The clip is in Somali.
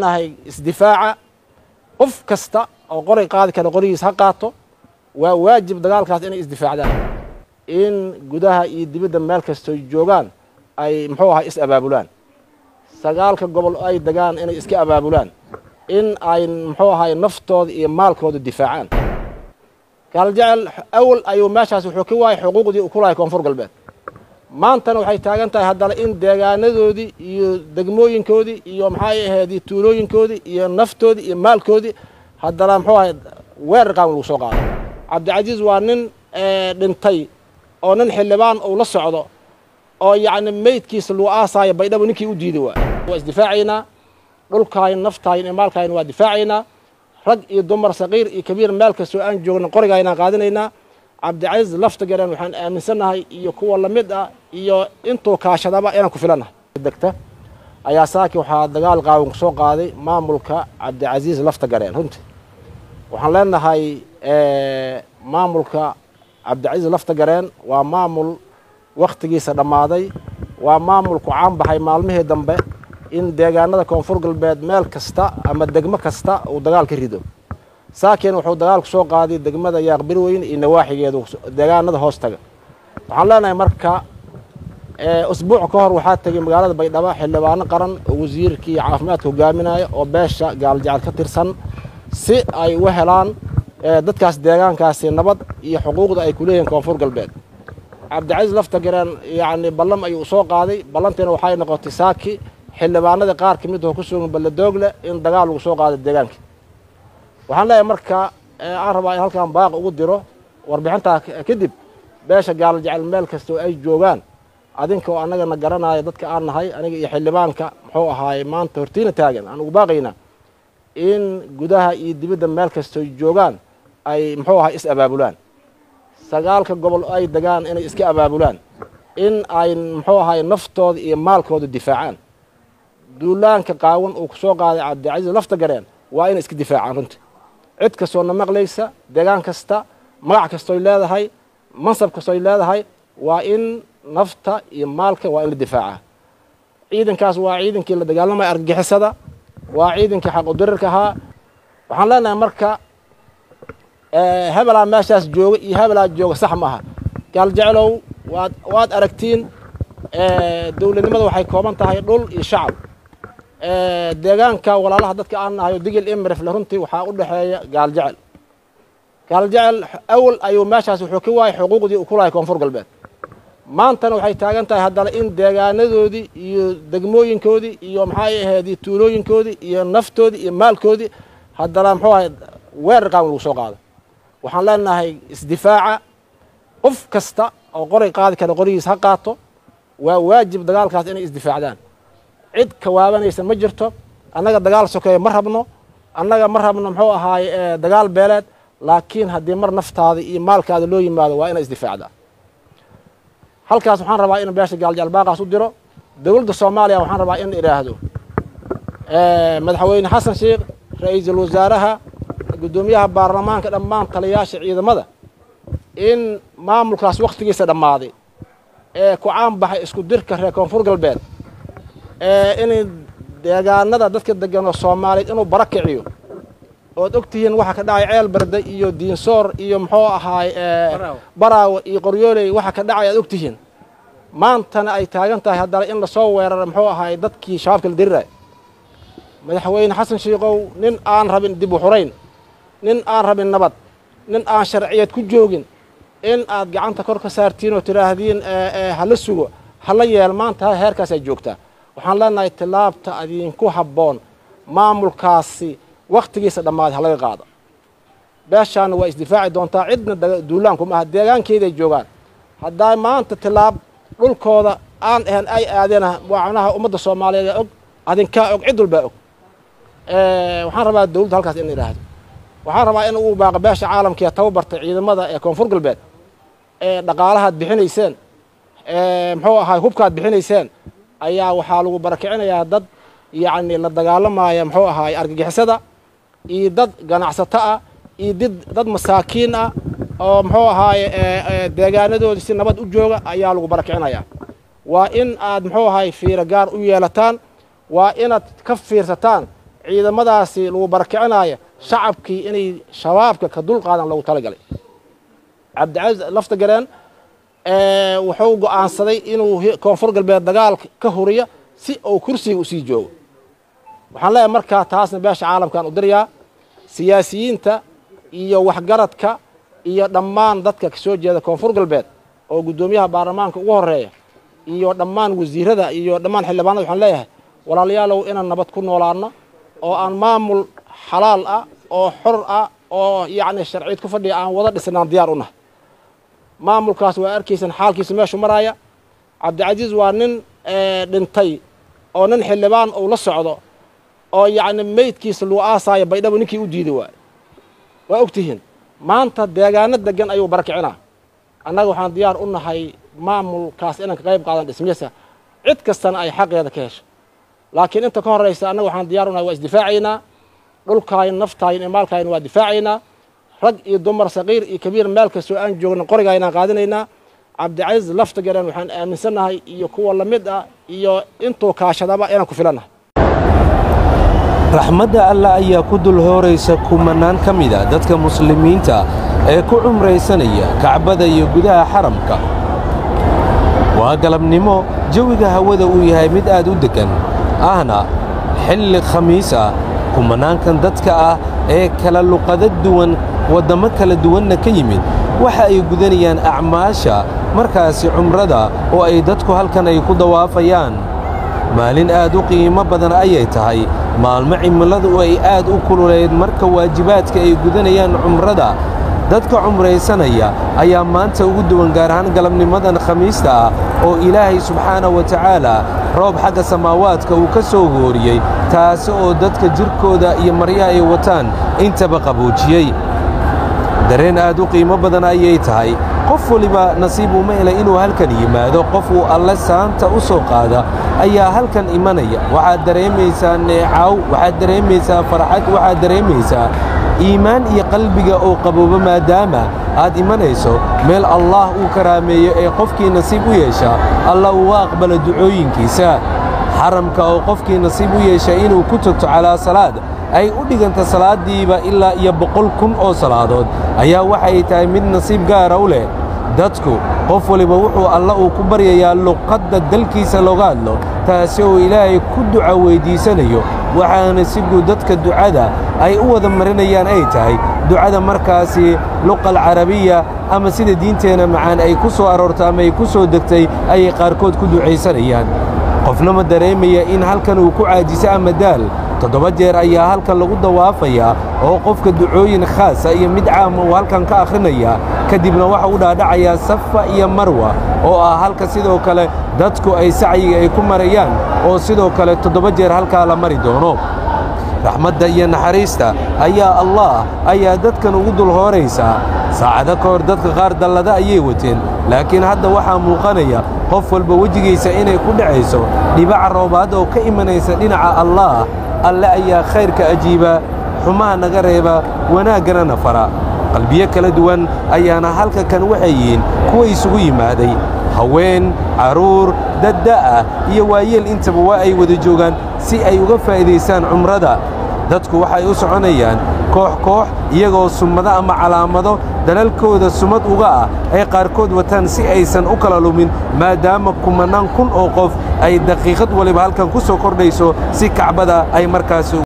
leenahay isdifaaca qof kasta oo qoray qaadi kara qorigiis ha qaato waa waajib dagaalkaas inay isdifaacdaan in gudaha iyo dibadda meel kastoo joogaan ay muxuu ahay is abaabulaan sagaalka gobol ay degaan inay iska abaabulaan in ay muxuu ahay naftooda iyo maalkooda difaacaan gaaljecel awal ayuu meeshaas wuxuu ka waayay xuquuqdii uu ku lahay koonfur galbeed maantana waxay taagan tahay haddana in deegaanadoodii iyo degmooyinkoodii iyo maxay ahayd tuulooyinkoodii iyo naftoodii iyo maalkoodii haddana muxuu ahay weerar qaawan lagu soo qaado cabdicasiis waa nin dhintay oo nin xildhibaan uu la socdo oo yacni meydkiisa lagu aasaayo baydhabo ninkii u diiday waa waa isdifaacaynaa dhulkaayn naftaayn iyo maalkaayn waa difaacaynaa rag iyo dumar saqiir iyo kabiir meel kastoo aan joogna qorigaynaan qaadanaynaa cabdicasiis lafta gareen waxaan aaminsannahay iyo kuwa lamid ah iyo intuu kaashadaba inaan ku filannahay degta ayaa saaki waxaa dagaal qaawan ku soo qaaday maamulka cabdicasiis lafta gareen runtii waxaan leenahay maamulka cabdicasiis lafta gareen waa maamul wakhtigiisa dhammaaday waa maamulku caan baxay maalmihii dambe in deegaanada koonfur galbeed meel kasta ama degmo kasta uu dagaal ka rido saakiin wuxuu dagaalku soo qaaday degmada yaaqbirweyn iyo nawaaxigeedu deegaanada hoos taga waxaan leenahay marka usbuuc ka hor waxaa tegay magaalada baydhabo xildhibaano qaran oo wasiirkii caafimaadka hogaaminaya oo beesha gaaljacal ka tirsan si ay u helaan dadkaas deegaankaasi nabad iyo xuquuqda ay ku leeyihiin koonfur galbeed cabdicasiis lafta gareen yacni ballam ayuu soo qaaday ballantiina waxay noqotay saaki xildhibaanadii qaar ka mid oo ku sugan balladoogle in dagaal lagu soo qaado deegaankii waxaan leeyahay marka aan rabaa in halkan baaq ugu diro warbixintaa kadib beesha gaalo jecel meel kastoo ay joogaan adinka oo annagana garanaya dadka aan nahay aniga iyo xildhibaanka muxuu ahaaye maanta hortiina taagan aan ugu baaqaynaa in gudaha iyo dibadda meel kastoo joogaan ay muxuu ahay is abaabulaan sagaalka gobol ay degaan inay iska abaabulaan in ay muxuu ahay naftooda iyo maalkooda difaacaan duulaanka qaawan uu ku soo qaaday cabdicasiis lafta gareen waa inay iska difaacaan runtii cid kastoo na maqlaysa deegaan kasta magac kastoy leedahay mansab kastoy leedahay waa in nafta iyo maalka waa in la difaacaa ciidankaas waa ciidankii la dagaalamaya argagixisada waa ciidankii xaq udirirka ahaa waxaan leenahay marka hebelaa meeshaas jooga iyo hebelaa jooga sax ma aha gaaljecelow waad waad aragtiin dowladnimada waxay kooban tahay dhul iyo shacab deegaanka walaalaha dadka aan nahayo digil imirifle runtii waxaa u dhexeeya gaaljecel gaaljecel awal ayuu meeshaas wuxuu ka waayay xuquuqdii uu ku lahay koonfur galbeed maantana waxay taagan tahay haddana in deegaanadoodii iyo degmooyinkoodii iyo maxay ahayd tuulooyinkoodii iyo naftoodii iyo maalkoodii haddana muxuu ahay weerar qaawan lagu soo qaado waxaan leenahay isdifaaca qof kasta oo qoray qaadi kara qorigiis ha qaato waa waajib dagaalkaas inay isdifaacdaan cid kawaabanaysa ma jirto annaga dagaal sokeeye ma rabno annaga ma rabno muxuu ahaaye dagaal beeleed laakiin haddii mar naftaada iyo maalkaada loo yimaado waa inay isdifaacdaa halkaas waxaan rabaa in beesha gaaljecel baaqaas u diro dowladda soomaaliya waxaan rabaa in idhaahdo madaxweyne xasan sheekh ra-iisul wasaaraha guddoomiyaha baarlamaanka dhammaan taliyayaasha ciidamada in maamulkaas wakhtigiisa dhammaaday ee ku caan baxay isku dirka reer koonfur galbeed inay deegaanada dadka degan oo soomaaliyeed inuu bara kiciyo ood og tihiin waxa ka dhacay ceel barde iyo diinsoor iyo muxuu ahaay baraawe iyo qoryooley waxa ka dhacay aad og tihiin maantana ay taagan tahay haddana in lasoo weerara muxuu ahaay dadkii shabaabka la diriraya madaxweyne xasan shiikow nin aan rabin dib u xurayn nin aan rabin nabad nin aan sharciyeed ku joogin in aad gacanta kor ka saartiin oo tidhaahdiin hala sugo hala yeel maanta heerkaas ay joogtaa waxaan leenahay tilaabta adinku habboon maamulkaasi wakhtigiisa dhammaaday halaga qaado beeshaana waa isdifaaci doontaa cidna duulaanku maaha deegaankeeday joogaan haddaa maanta tilaab dhulkooda aan ahan ay aadeen macnaha ummadda soomaaliyeed ee og adinkaa og cid walbaa og waxaan rabaa dowladda halkaas in idhaahdo waxaan rabaa in uu baaqo beesha caalamkee tababartay ciidamada ee koonfur galbeed ee dhaqaalahaad bixinayseen muxuu ahaay hubkaad bixinayseen ayaa waxaa lagu barakicinayaa dad yacni la dagaalamaya muxuu ahaay argagixisada iyo dad ganacsato ah iyo did dad masaakiin ah oo muxuu ahaaye deegaanadoodii si nabad u jooga ayaa lagu barakicinayaa waa in aad muxuu ahaay fiiro gaar u yeelataan waa inaad ka fiirsataan ciidamadaasi lagu barakicinayo shacabkii inay shabaabka ka dul qaadan loogu talagalay cabdicasiis lafta gareen wuxuu go'aansaday inuu koonfur galbeed dagaal ka huriyo si uu kursiga usii joogo waxaan leeyahay markaa taasna beesha caalamkaan u dirayaa siyaasiyiinta iyo waxgaradka iyo dhammaan dadka ka soo jeeda koonfur galbeed oo guddoomiyaha baarlamaanka ugu horeeya iyo dhammaan wasiirada iyo dhammaan xildhibaanada waxaan leeyahay walaalayaalow inaan nabad ku noolaano oo aan maamul xalaal ah oo xor ah oo yacni sharciid ku fadhiya aan wada dhisnaan diyaar u nahay maamulkaas waa arkaysan xaalkiisa meeshu maraaya cabdicasiis waa nin dhintay oo nin xildhibaan uu la socdo oo yacni meydkiisa lagu aasaayo baydhabo ninkii u diiday waay waa og tihiin maanta deegaano degan ayuu barakicinaa annaga waxaan diyaar u nahay maamulkaas inaan ka qayb qaadan dhismiyasa cid kastana ay xaqeeda ka hesho laakiin inta ka horraysa annaga waxaan diyaar u nahay waa isdifaacaynaa dhulkaayin naftaayin iyo maalkaayin waa difaacaynaa rag iyo dumar saqiir iyo kabiir meel kastoo aan joogna qorigaa inaan qaadanaynaa cabdicasiis lafta garan waxaan aaminsannahay iyo kuwa la mid ah iyo intuu kaashadaba inaan ku filannahay raxmadda alla ayaa ku dul hooraysa kumannaan ka mida dadka muslimiinta ee ku cumraysanaya kacbada iyo gudaha xaramka waa galabnimo jawiga hawada uu yahay mid aad u deggan ahna xilli khamiis ah kumannaankan dadka ah ee kala luqado duwan waddammo kala duwanna ka yimid waxa ay gudanayaan acmaasha markaasi cumrada oo ay dadku halkan ay ku dawaafayaan maalin aad u qiimo badan ayay tahay maalmo cimiladu ay aad u kululeyd marka waajibaadka ay gudanayaan cumrada dadka cumraysanaya ayaa maanta ugu duwan gaar ahaan galabnimadan khamiista ah oo ilaahay subxaana wa tacaala roob xagga samaawaadka uu ka soo hooriyey taasi oo dadka jirkooda iyo maryaha ay wataan intaba qabuujiyey dareen aad u qiimo badan ayay tahay qof weliba nasiib uma helay inuu halkan yimaado qof uu alle saanta u soo qaada ayaa halkan imanaya waxaad dareemaysaa neecaw waxaad dareemaysaa farxad waxaad dareemaysaa iimaan iyo qalbiga oo qaboobo maadaama aad imanayso meel allaah uu karaameeyo ee qofkii nasiib u yeesha alla uga aqbala ducooyinkiisa xaramka oo qofkii nasiib u yeesha inuu ku togto calaa salaad ay u dhiganta salaaddiiba ilaa iyo boqol kun oo salaadood ayaa waxay tahay mid nasiib gaara u leh dadku qof waliba wuxuu alla uu ku baryayaa luqadda dalkiisa looga hadlo taasi oo ilaahay ku duca weyddiisanayo waxaana si guud dadka ducada ay u wada marinayaan ay tahay ducada markaasi luqal carabiya ama sida diinteenna macaan ay ku soo aroorto ama ay ku soo degtay ayay qaarkood ku ducaysanayaan qofna ma dareemaya in halkan uu ku caajiso ama daal toddoba jeer ayaa halkan lagu dawaafayaa oo qofka ducooyin khaasa iyo mid caama uu halkan ka akhrinayaa kadibna waxa u dhaadhacayaa safa iyo marwa oo ah halka sidoo kale dadku ay sacyiga ay ku marayaan oo sidoo kale toddoba jeer halkaa la mari doono raxmadda iyo naxariista ayaa allah ayaa dadkan ugu dul hooraysaa saacado ka hor dadka qaar dallada ayay wateen laakiin hadda waxaa muuqanaya qof walba wejigiisa inay ku dhacayso dhibaca roobaad oo ka imanaysa dhinaca allaah alle ayaa khayrka ajiiba xumaha naga reeba wanaaggana na fara qalbiyo kala duwan ayaana halka kan waxay yihiin kuwa isugu yimaaday haween carruur dadda'ah iyo waayeel intaba waa ay wada joogaan si ay uga faa'iidaystaan cumrada dadku waxay u soconayaan koox koox iyagoo summado ama calaamado dalalkooda sumad uga ah ay qaarkood wataan si aysan u kala lumin maadaama kumannaan kun oo qof ay daqiiqad waliba halkan ku soo kordhayso si kacbada ay markaasi